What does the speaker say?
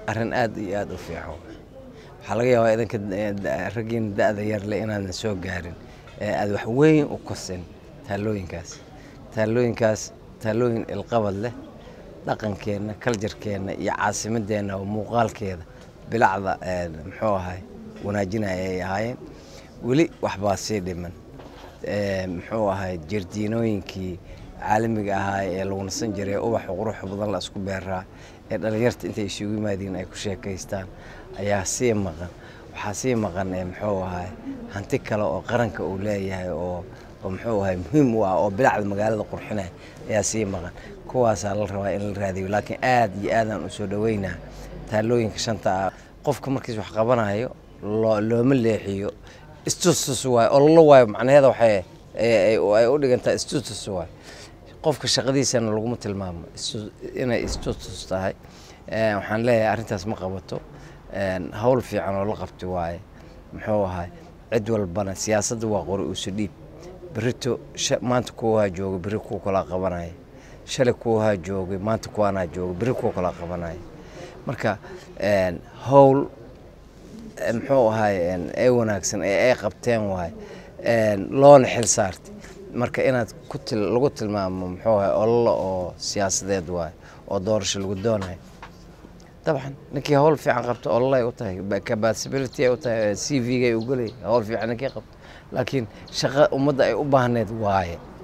arrin aad iyo aad u fiican waxaa laga yaabaa idinka raggiina da-da yarle inaadan soo gaarin ee aad wax weyn u kosin taalooyinkaas taalooyinkaas taalooyin ilqabad leh dhaqankeenna kaljarkeenna iyo caasimadeenna oo muuqaalkeeda bilacda muxuu ahay wanaajinaya ay ahaayeen weli waxbaa sii dhiman muxuu ahay jardiinooyinkii caalamiga ahaa ee lagu nasan jiray ubaxa quruxa badan la isku beeraa ee dhalinyarta intay isugu yimaadiin ay ku sheekaystaan ayaa sii maqan waxaa sii maqan muxuu ahay hanti kale oo qaranka uu leeyahay oo oo muxuu ahay muhiim u ah oo bilacda magaalada qurxinaya ayaa sii maqan kuwaasaa la rabaa in la raadiyo laakiin aad iyo aadaan u soo dhaweynaa taalooyinka shanta ah qofka markiis wax qabanayo looma leexiyo istutus waayo ololo waayo macnaheeda waxay ay u dhigantaa istutus waayo qofka shaqadiisana laguma tilmaamo inay istutus tahay waxaan leeyahay arrintaas ma qabato hawl fiican oo la qabti waaye muxuu ahay cid walbana siyaasadda waa qori uusu dhiib berito maanta kuwahaa jooga beri kuwa kalaa qabanaya shalay kuwahaa joogay maanta kuwaanaa jooga beri kuwa kalaa qabanaya marka hawl muxuu ahay ee wanaagsan ee ay qabteen waay loona xil saartay marka inaad ku lagu tilmaamo muxuu ahay ololo oo siyaasadeed waay oo doorasho lagu doonayo dabcan ninkii hawl fiican qabto ololay u tahay capacability ay u tahay c v-gay u gelay hawl fiican ninkii qabto laakiin shaqo ummadda ay u baahneed waaye